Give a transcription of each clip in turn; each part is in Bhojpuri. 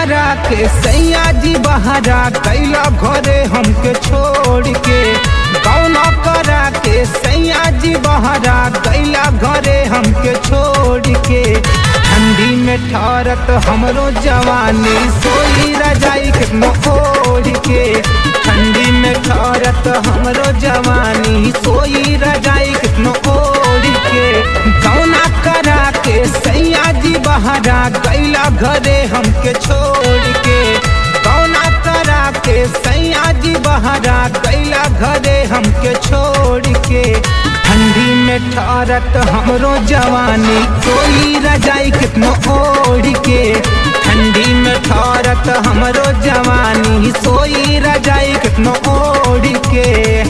करा के सैया जी बहरा कैला घरे हमके छोड़ के गौना करा के सैया जी बहरा कैला घरे हमके छोड़ के ठंडी में ठहरत हमरो जवानी सोई रजाई के ओढ़ के ठंडी में ठहरत हमरो जवानी सोई रजाई के ओढ़ के गौना करा के सैया जी बहरा गैला घरे हमके छोड़ के गौना करा के सैया जी बहरा गैला घरे हमके छोड़ के ठंडी में ठहरत हमरो जवानी कोई रजाई कितनो ओढ़ के ठंडी में ठहरत हमरो जवानी सोई रजाई कितनो ओढ़ के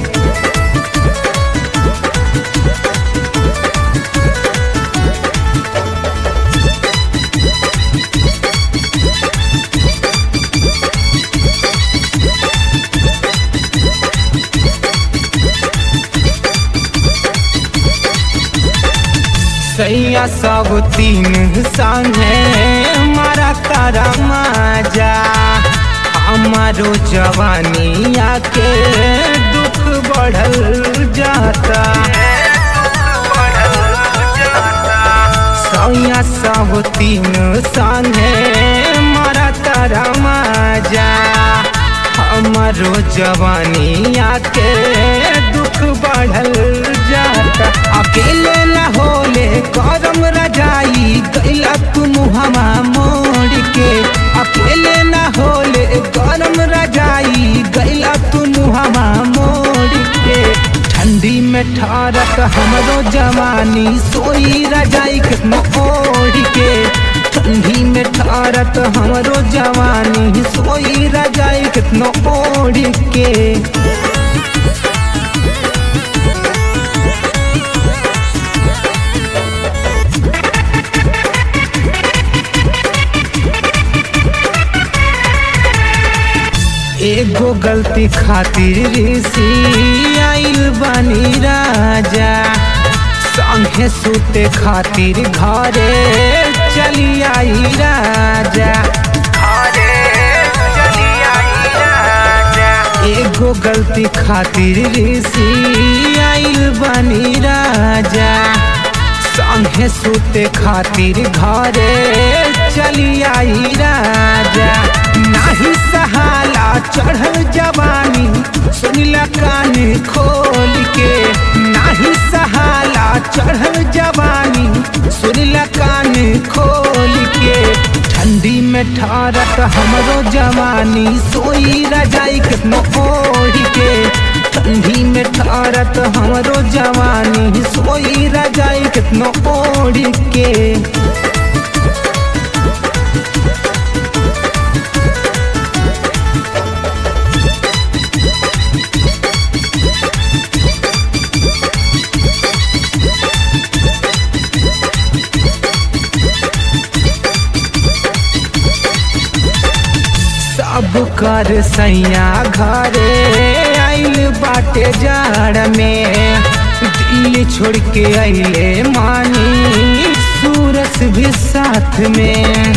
सैया सब तीन संगे मारा तारा माजा हमारो जवानी आके दुख बढ़ल जाता सैया सब तीन संगे मारा तारा माजा हमारो जवानी आके दुख बढ़ल जाता अकेले न होले करम रजाई गैला तुम हमा मोड़ के अकेले न होले गरम रजाई गैला तुम हमा मोड़ के ठंडी में ठहरत हमरो जवानी सोई रजाई के ओढ़ के ठंडी में ठहरत हमरो जवानी सोई रजाई कितनो ओढ़ के एगो गलती खातिर ऋषि आइल बानी राजा संगे सूते खातिर घरे चली आई राजा एगो गलती खातिर ऋषि आइल बानी राजा संगे सूते खातिर घरे चली आई राजा नाही सहाला चढ़ल जवानी सुनिला कान खोल के नाही सहाला चढ़ल जवानी सुनिला कान खोल के ठंडी में ठहरत हमरो जवानी सोई रजाई कितनो ओढ़ के ठंडी में ठहरत हमरो जवानी सोई रजाई कितनो ओढ़ के सब कर सैया घरे आइल बाटे जाड़ में दिल छोड़ के आइले मानी सूरत भी साथ में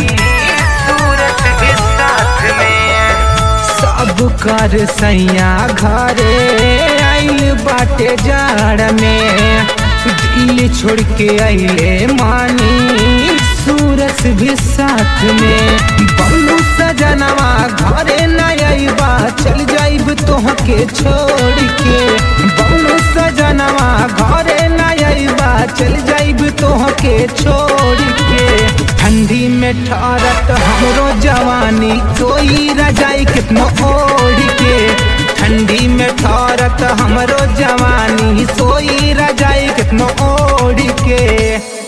सब कर सैया घरे आइल बाटे जाड़ में दिल छोड़ के आइले मानी सूरत भी साथ में बबलू सजनवा घरे न आइबा चल जाइब तोहके छोड़ के बबलू सजनवा घरे न आइबा चल जाइब तोहके छोड़ के ठंडी में ठहरत हमरो जवानी कोई रजाई कितनो ओढ़ के ठंडी में ठहरत हमरो जवानी सोई रजाई कितनो ओढ़ के